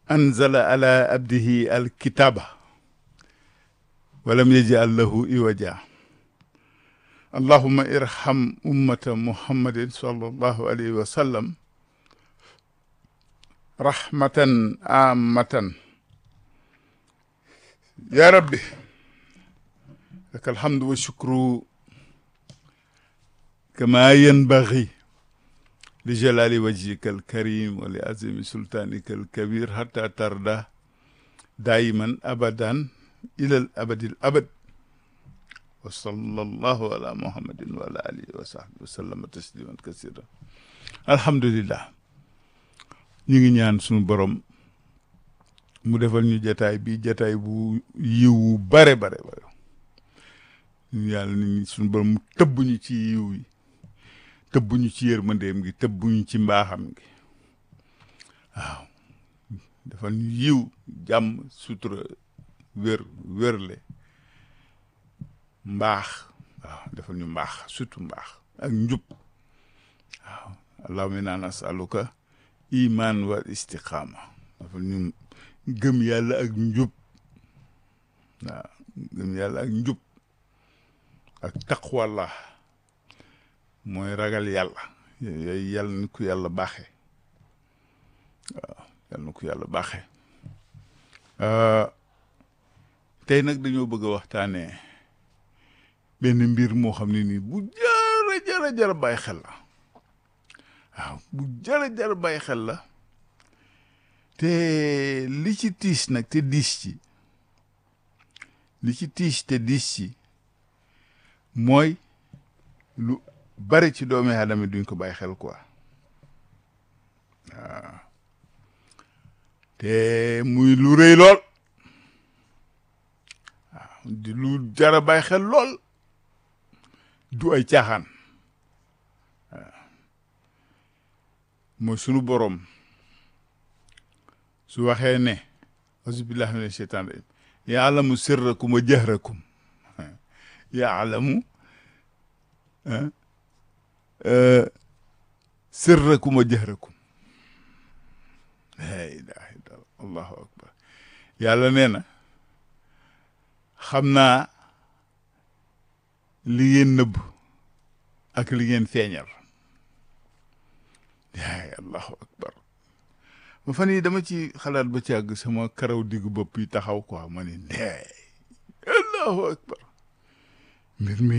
anzala ala abdihi alkitaba walam yaj'al lahu iwaja allahuma irham ummata muhammadin sallallahu alayhi wa sallam rahmatan amatan ya rabbi laka alhamdu wa shukru kama yanbaghi li jalali wajhika alkarim wa li azimi sultanika alkabir hatta tarda daiman abadan ila al abadi al abad wa sallallahu ala muhammadin wa ala alihi wa sahbihi wa sallama tasliman kasira alhamdulillah ñu ngi ñaan suñu borom mu defal ñu jataay bi jataay bu yiwu bare bare bare ñu yàlla ni suñu borom mu tëbb ñu ci yiw yi tëbb ñu ci yërmandeem gi tëbb ñu ci mbaaxam gi waaw defal ñu yiw jàmm sutura wér wérle mbaax waaw defal ñu mbaax surtout mbaax ak njub waaw allahumma inna nasaluka iman wal istiqaama dafa ñu gëm yàlla ak njub waaw gëm yàlla ak njub ak taqwallah mooy ragal yàlla yooyu yàlla na ko yàlla baaxee waaw yàlla na ko yàlla baaxee tey nag dañoo bëgg a waxtaanee benn mbir moo xam ne nii bu jara jara jara bàyyi xel la waaw bu jara jara bàyyi xel la te li ci tiis nag te diis ci li ci tiis te diis ci mooy lu bari ci doomi aadama duñ ko bàyyi xel quoi waaw te muy lu rëy lool waaw di lu jara bàyyi xel lool du ay caaxaan mooy sunu borom su waxee ne auzubillahi mina sheytaan rajim yaalamu sirrakum wa jahrakum yaalamu sirrakum wa jahrakum la ilaha illallah allahu akbar yàlla nee na xam naa li ngeen nëbb ak li ngeen feeñal yaay allahu akbar ba fan yi dama ci xalaat ba ci àgg sama karaw diggu bopp yi taxaw quoi ma ni ndeey allahu akbar mbir mi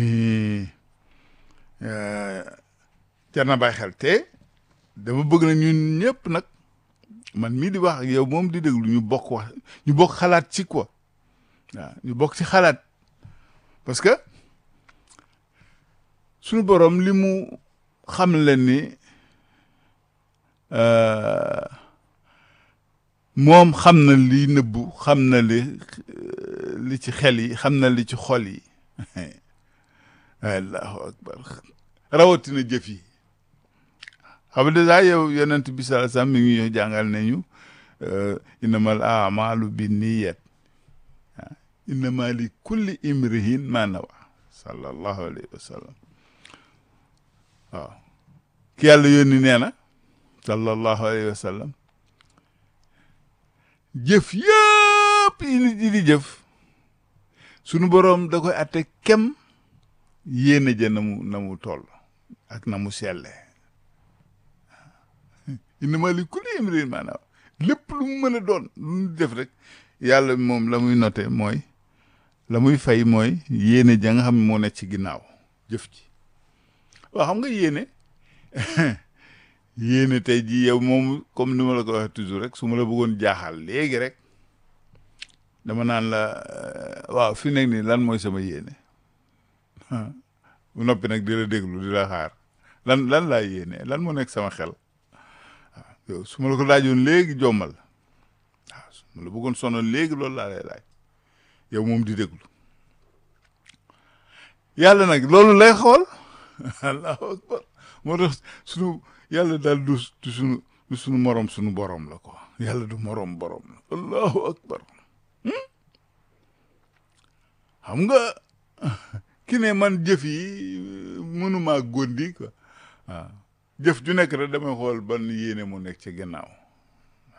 jar na bàyyi xel te dama bëgg na ñun ñëpp nag man mii di wax ak yow moom di déglu ñu bokk wax ñu bokk xalaat ci quoi waaw ñu bokk ci xalaat parce que suñu borom li mu xam leen ni moom xam na li nëbbu xam na li li ci xel yi xam na li ci xol yi allahu akbar rawatina jëf yi xam nga dèjà yow yonent bi sallallahu alayhi wasallam mi ngi jàngal nañu innamal a'malu binniyat innama li kulli imrihin ma nawa sallallahu alayhi wa sallam waaw ki yàlla yónni nee na sallallahu alayhi wa sallam jëf yëpp yi nit yi di jëf sunu boroom da koy atte kem yéene ja na mu na mu toll ak na mu selle innama li kulli imrin maanaam lépp lu mu mën a doon lu mu def rek yàlla moom la muy noté mooy la muy fay mooy yéene ja nga xam ne moo nekk ci ginnaaw jëf ci waaw xam nga yéene yéene tey jii yow moom comme ni ma la ko waxee toujours rek su ma la bëggoon jaaxal léegi rek dama naan la waaw fi nekk nii lan mooy sama yéene bu noppi nag di la déglu di la xaar lan lan laa yéene lan moo nekk sama xel waaw yow su ma la ko laajoon léegi jommal waaw su ma la bëggoon sonal léegi loolu laa lay laaj yow moom di déglu yàlla nag loolu lay xool allahu akbar moo tax sunu yàlla daal du du sunu du sunu morom sunu borom la ko yàlla du morom borom la allahu akbar xam nga ki ne man jëf yi mënumaa góndi quoi waaw jëf ju nekk rek damay xool ban yéene mu nekk ci gannaaw